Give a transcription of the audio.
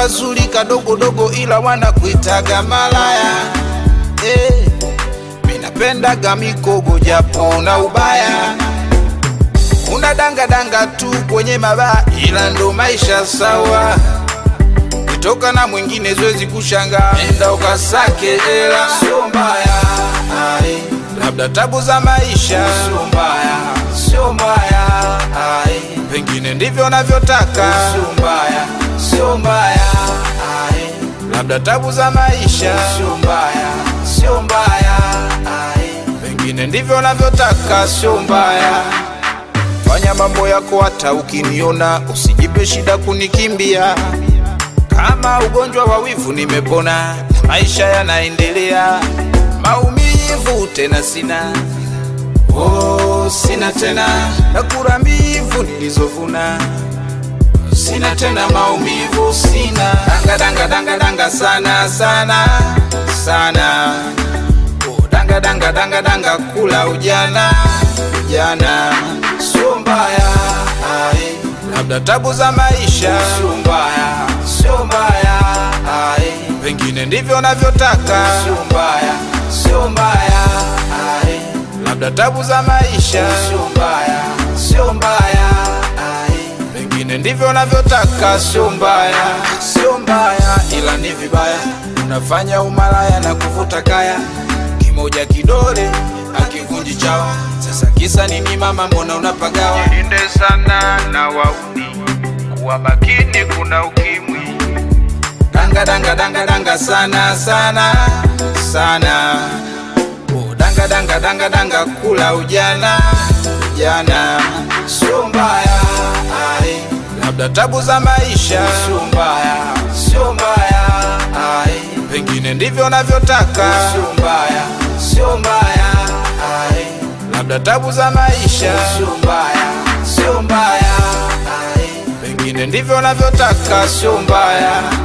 kazuri kadogodogo, ila wanakuitaga malaya eh. Minapendaga mikogo japo na ubaya, una danga danga tu kwenye mabaa, ila ndo maisha sawa. Kitoka na mwingine zoezi kushanga, enda ukasake hela, sio mbaya ai. Labda tabu za maisha, sio mbaya, sio mbaya ai. Pengine ndivyo navyotaka, sio mbaya, sio mbaya ai. Labda tabu za maisha, sio mbaya, sio mbaya ai. Pengine ndivyo navyotaka, sio mbaya. Fanya mambo yako hata ukiniona, usijipe shida kunikimbia. Kama ugonjwa wa wivu nimepona, maisha yanaendelea. Maumivu tena sina, oh, sina tena. Nakula mbivu nilizovuna, sina tena maumivu, sina danga danga danga danga sana sana sana, oh, danga danga danga danga kula ujana ujana, sio mbaya ai. Labda tabu za maisha, sio mbaya, sio mbaya ai. Pengine ndivyo navyotaka, sio mbaya, sio mbaya ai. Labda tabu za maisha, sio mbaya, sio mbaya ai. Pengine ndivyo navyotaka, sio mbaya, sio mbaya, ila ni vibaya. Unafanya umalaya na kuvuta kaya, kimoja kidole akivunji chawa. Sasa kisa nini mama, mbona unapagawa? Jilinde sana na wauni, kuwa makini, kuna ukimwi. Danga danga danga danga sana sana sana, oh, danga danga danga danga kula ujana ujana, sio mbaya ai. Labda tabu za maisha, sio mbaya, sio mbaya ai. Pengine ndivyo navyotaka, sio mbaya, sio mbaya ai. Labda tabu za maisha, sio mbaya, sio mbaya ai. Pengine ndivyo navyotaka, sio mbaya